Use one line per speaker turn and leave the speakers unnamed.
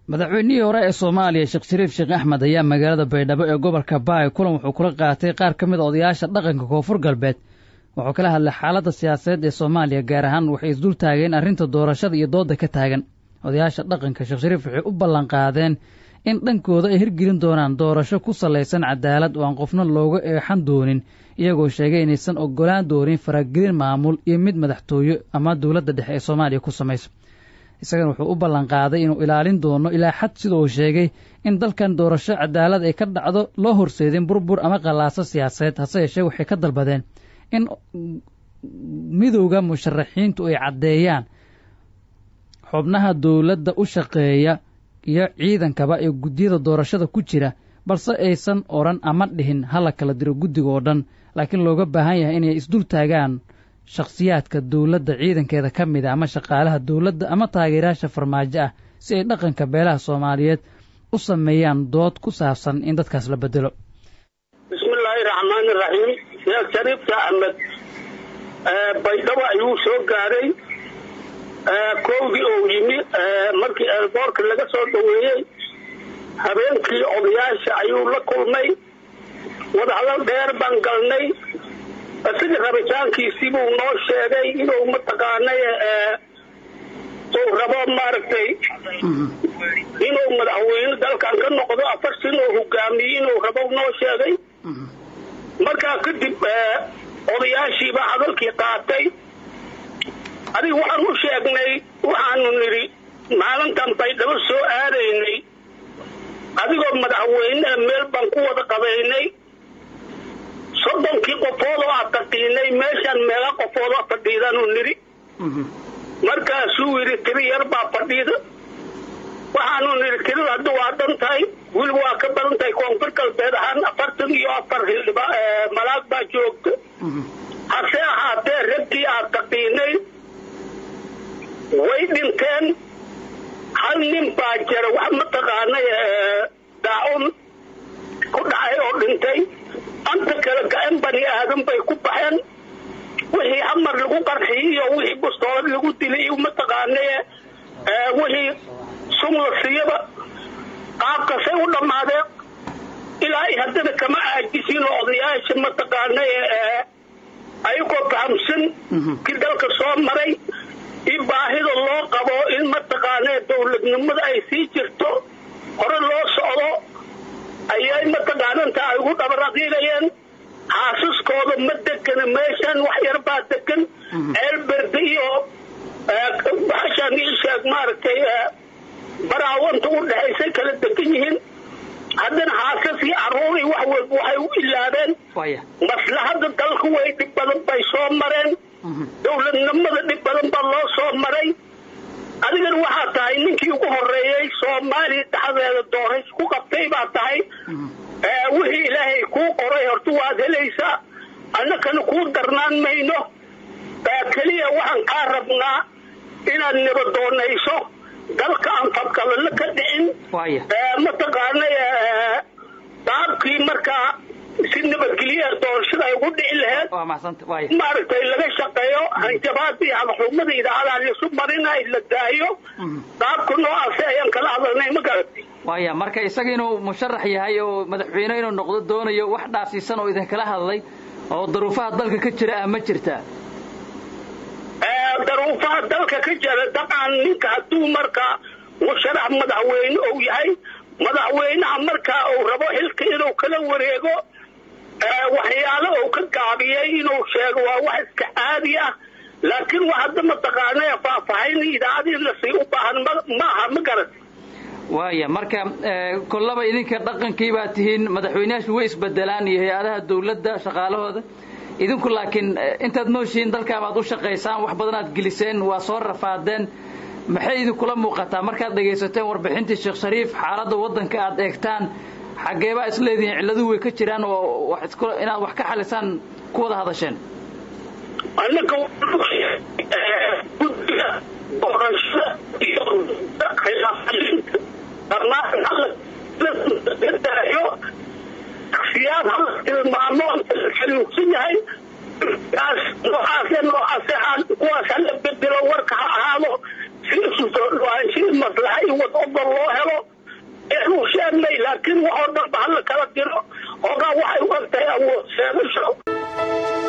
madaxweynihii hore ee soomaaliya sheekh shariif sheekh axmed ayaa magaalada baydhabo ee gobolka baay kulan wuxuu kula qaatay qaar ka mid a odayaasha dhaqanka koonfur galbeed wuxuu kala hadlay xaaladda siyaasadeed ee soomaaliya gaar ahaan waxay isdul taageen arrinta doorashada iyo doodda ka taagan odayaasha dhaqanka sheekh shariif waxay u ballanqaadeen in dhankooda ay hirgelin doonaan doorasho ku salaysan cadaalad oo aan qofna looga eexan doonin iyagoo sheegay inaysan oggolaan doonin faragelin maamul iyo mid madaxtooye ama dowladda dhexe ee soomaaliya ku samayso isagana wuxuu u ballanqaaday inuu ilaalin doono ilaa xad sida uu sheegay in dalkan doorasho cadaalad ay ka dhacdo loo horseedin burbur ama qallaaso siyaasadeed hase yeeshee waxay ka dalbadeen in midowda musharaxiintu ay caddeeyaan xubnaha dowladda u shaqeeya iyo ciidankaba ee guddiyada doorashada ku jira balse aysan odhan ama dhihin hala kala diro guddiga oo dhan laakiin looga baahan yahay inay isdul taagaan shakhsiyaadka dowladda ciidankeeda ka mid a ama shaqaalaha dowladda ama taageerayaasha farmaajo ah si ay dhaqanka beelaha soomaaliyeed u sameeyaan dood ku saabsan in dadkaas la bedelo
bismillaahi raxmaani raxiim sheekh shariifka axmed baydhabo ayuu soo gaaray kowdii ou yimi markii eelboorka laga soo dhaweeyey habeenkii odayaasha ayuu la kulmay wadahadal dheer baan galnay isaga rabitaankiisii buu noo sheegay inuu mataqaanay uu rabo maaragtay inuu madaxweyne dalkan ka noqdo afar sin oo hogaamiye inuu rabo noo sheegay markaa kadib odayaashiibaa hadalkii qaatay adiga waxaan u sheegnay waxaanu nidhi maalintan baydhabo soo aadaynay adigoo madaxweyneha meel baan ku wada qabaynay soddonkii qofood oo aad taqiinay meeshaan meela qofood oo fadhiidaanu nidhi markaasuu yidhi tiri yar baa fadhiida waxaanu nidhi tirida hadda waa dhan tahay weliba waa ka badan tahay koonfur galbeed ahaan afartan iyo afar hildhiba malaag baa joogta hase ahaatee raggii aad taqiinay way dhinteen hal nin baa jira wax mataqaanay daacun ku dhacay oo dhintay anta kale gacan bani aadan bay ku baxeen wixii hamar lagu qarxiyey iyo wixii bustoolad lagu dilay iyo mataqaanay wixii sum la siiyaba qaabkasay u dhammaadeen ilaa i haddana kama aajisin oo odayaasha mataqaanay ayagoo fahamsan kii dalka soo maray in baahida loo qabo in mataqaanee dowladnimada ay sii jirto hore loo socdo ayay mataqaananta ay ugu dhabaradiinayeen xaasaskooda ma degana meeshan wax yar baa degan ceelberde iyo baxashaan ii sheeg maaragtay baraawanta u dhexaysay kala degan yihiin haddana xaasas iyo carruur iyo wax walba waxay u ilaabeen maslahada dalka way dhib badan bay soo mareen dowladnimada dhib badan baa loo soo maray adigana waxaa tahay ninkii ugu horeeyey soomaaliya dhexdeeda doorays ku qabtay baa tahay wixii ilaahay kuu qoray horta waad helaysaa annakana kuu darnaan mayno keliya waxaan kaa rabnaa inaad nabadoonayso dalka aan fadqalalo ka dhicin mataqaanay daabkii markaa si nabadgelyaha doorashada ay ugu dhici laheed maaragtay laga shaqeeyo hanjabaada iyo hadaxumada idaacadaha laisu marinayo la daayo daabka noocaasi ayaan kala hadalnay ma garatay
waya marka isaga inuu musharax yahay oo madaxweyne inuu noqdo doonayo wax dhaasiisan oo idinkala hadlay oo daruufaha dalka ka jira ah ma jirtaa
daruufaha dalka ka jira dabcan ninka hadduu markaa musharax madaxweyne ou yahay madaxweynaha markaa uu rabo xilka inuu kala wareego waxyaalo uu ka gaabiyey inuu sheego waa wax iska caadi ah laakiin wax hadda mataqaanay faahfaahin idaacadii lasii u baahan maaha ma garat
waaya marka kollaba idinka dhaqankii baa tihiin madaxweyneyaashu way isbedelaan iyo hay-adaha dawladda shaqaalahooda idinku laakiin intaad nooshihiin dalkaabaad u shaqaysaan wax badan aad geliseen waa soo rafaadeen maxay idinkula muuqataa markaad dhegaysateen warbixintii sheekh shariif xaaladda waddanka aad eegtaan xaggeebaa isleedihiin cilladuhu way ka jiraan oo inaad wax ka xalisaan ku wada hadasheen
annaka guddiga doorashada iyo khilaafalinta dhammaan siyaad hala tilmaamo xanuunsan yahay kaas noocaase noocaase kuwaas hala bedelo warka ha ahaado si isu soo dhawaanshii maslaxa iyo wad ogol loo helo inuu sheegnay laakiin waxoo dhanba hala kala diro hoogaa waxay u egtahay awood sheegasho